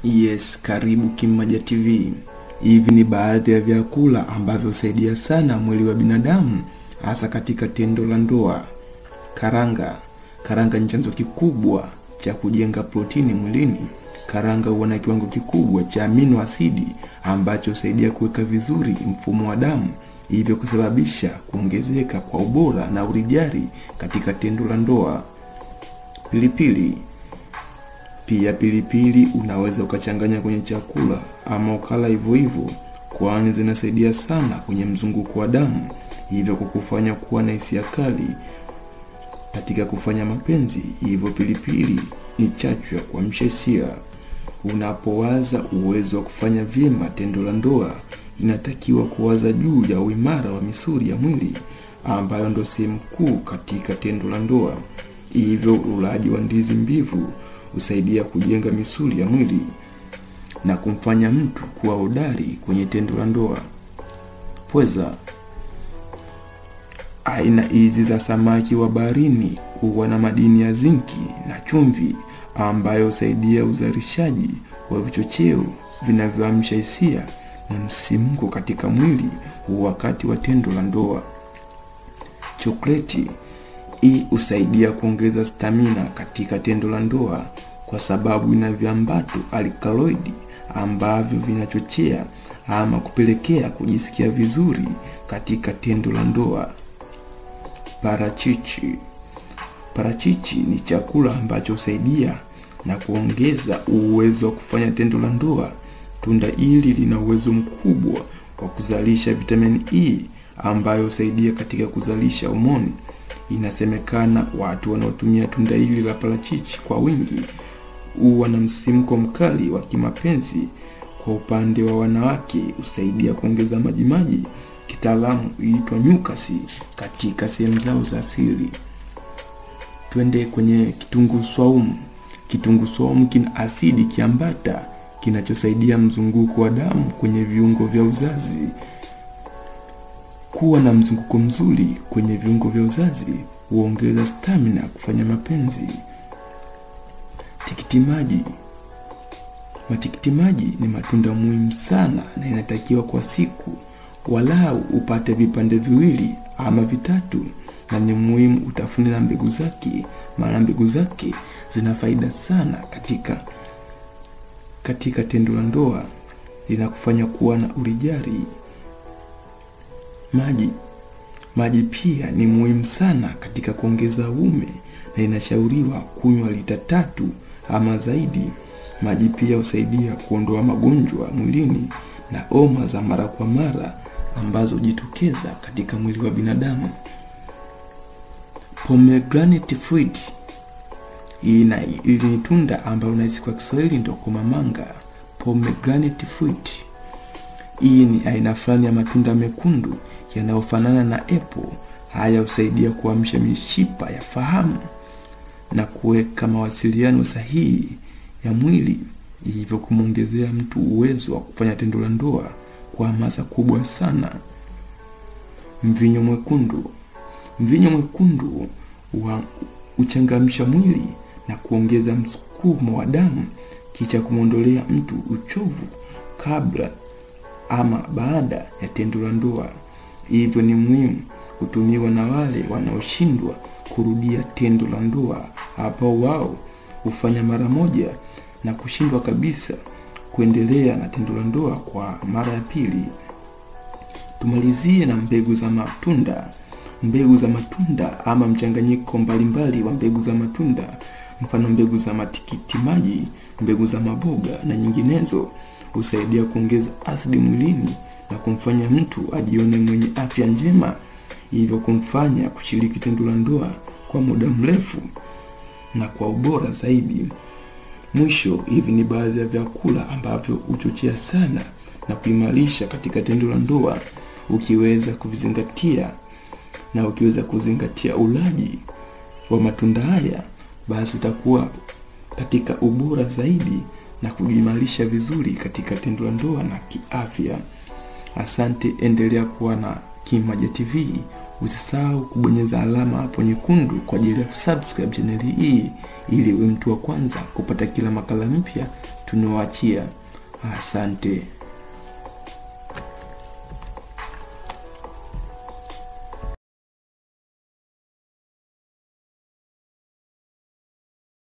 Yes, karibu Kimaja TV. Hivi ni baadhi ya vyakula ambavyo husaidia sana mwili wa binadamu hasa katika tendo la ndoa. Karanga. Karanga ni chanzo kikubwa cha kujenga protini mwilini. Karanga huwa na kiwango kikubwa cha amino asidi ambacho husaidia kuweka vizuri mfumo wa damu, hivyo kusababisha kuongezeka kwa ubora na urijali katika tendo la ndoa. Pilipili. Pia pilipili unaweza ukachanganya kwenye chakula ama ukala hivyo hivyo, kwani zinasaidia sana kwenye mzunguko wa damu, hivyo kukufanya kuwa na hisia kali katika kufanya mapenzi. Hivyo pilipili ni chachu ya kuamsha hisia. Unapowaza uwezo wa kufanya vyema tendo la ndoa, inatakiwa kuwaza juu ya uimara wa misuli ya mwili ambayo ndo sehemu kuu katika tendo la ndoa. Hivyo ulaji wa ndizi mbivu husaidia kujenga misuli ya mwili na kumfanya mtu kuwa hodari kwenye tendo la ndoa. Pweza. Aina hizi za samaki wa baharini huwa na madini ya zinki na chumvi ambayo husaidia uzalishaji wa vichocheo vinavyoamsha hisia na msisimko katika mwili wakati wa tendo la ndoa. Chokoleti hii husaidia kuongeza stamina katika tendo la ndoa kwa sababu ina viambato alkaloidi ambavyo vinachochea ama kupelekea kujisikia vizuri katika tendo la ndoa. Parachichi. Parachichi ni chakula ambacho husaidia na kuongeza uwezo wa kufanya tendo la ndoa. Tunda hili lina uwezo mkubwa wa kuzalisha vitamini E ambayo husaidia katika kuzalisha homoni. Inasemekana watu wanaotumia tunda hili la parachichi kwa wingi huwa na msimko mkali wa kimapenzi. Kwa upande wa wanawake, husaidia kuongeza majimaji, kitaalamu huitwa nyukasi, katika sehemu zao za siri. Twende kwenye kitunguu swaumu. Kitunguu swaumu kina asidi kiambata kinachosaidia mzunguko wa damu kwenye viungo vya uzazi. Kuwa na mzunguko mzuri kwenye viungo vya uzazi huongeza stamina kufanya mapenzi. Tikiti maji. Matikiti maji ni matunda muhimu sana na inatakiwa kwa siku walau upate vipande viwili ama vitatu, na ni muhimu utafune na mbegu zake, maana mbegu zake zina faida sana katika katika tendo la ndoa, linakufanya kuwa na urijali. Maji. Maji pia ni muhimu sana katika kuongeza uume na inashauriwa kunywa lita tatu ama zaidi. Maji pia husaidia kuondoa magonjwa mwilini na homa za mara kwa mara ambazo hujitokeza katika mwili wa binadamu. Pomegranate fruit. Hii ni tunda ambalo unahisi kwa Kiswahili ndo komamanga. Pomegranate fruit. Hii ni aina fulani ya matunda mekundu yanayofanana na apple. Haya husaidia kuamsha mishipa ya fahamu na kuweka mawasiliano sahihi ya mwili, hivyo kumwongezea mtu uwezo wa kufanya tendo la ndoa kwa hamasa kubwa sana. Mvinyo mwekundu. Mvinyo mwekundu huchangamsha mwili na kuongeza msukumo wa damu, kisha kumwondolea mtu uchovu kabla ama baada ya tendo la ndoa. Hivyo ni muhimu kutumiwa na wale wanaoshindwa kurudia tendo la ndoa, ambao wao hufanya mara moja na kushindwa kabisa kuendelea na tendo la ndoa kwa mara ya pili. Tumalizie na mbegu za matunda. Mbegu za matunda ama mchanganyiko mbalimbali wa mbegu za matunda, mfano mbegu za matikiti maji, mbegu za maboga na nyinginezo, husaidia kuongeza asidi mwilini na kumfanya mtu ajione mwenye afya njema, hivyo kumfanya kushiriki tendo la ndoa kwa muda mrefu na kwa ubora zaidi. Mwisho, hivi ni baadhi ya vyakula ambavyo huchochea sana na kuimarisha katika tendo la ndoa. Ukiweza kuvizingatia na ukiweza kuzingatia ulaji wa matunda haya, basi utakuwa katika ubora zaidi na kujimarisha vizuri katika tendo la ndoa na kiafya. Asante, endelea kuwa na Kimaja TV. Usisahau kubonyeza alama hapo nyekundu kwa ajili ya kusubscribe chaneli hii ili uwe mtu wa kwanza kupata kila makala mpya tunawaachia. Asante.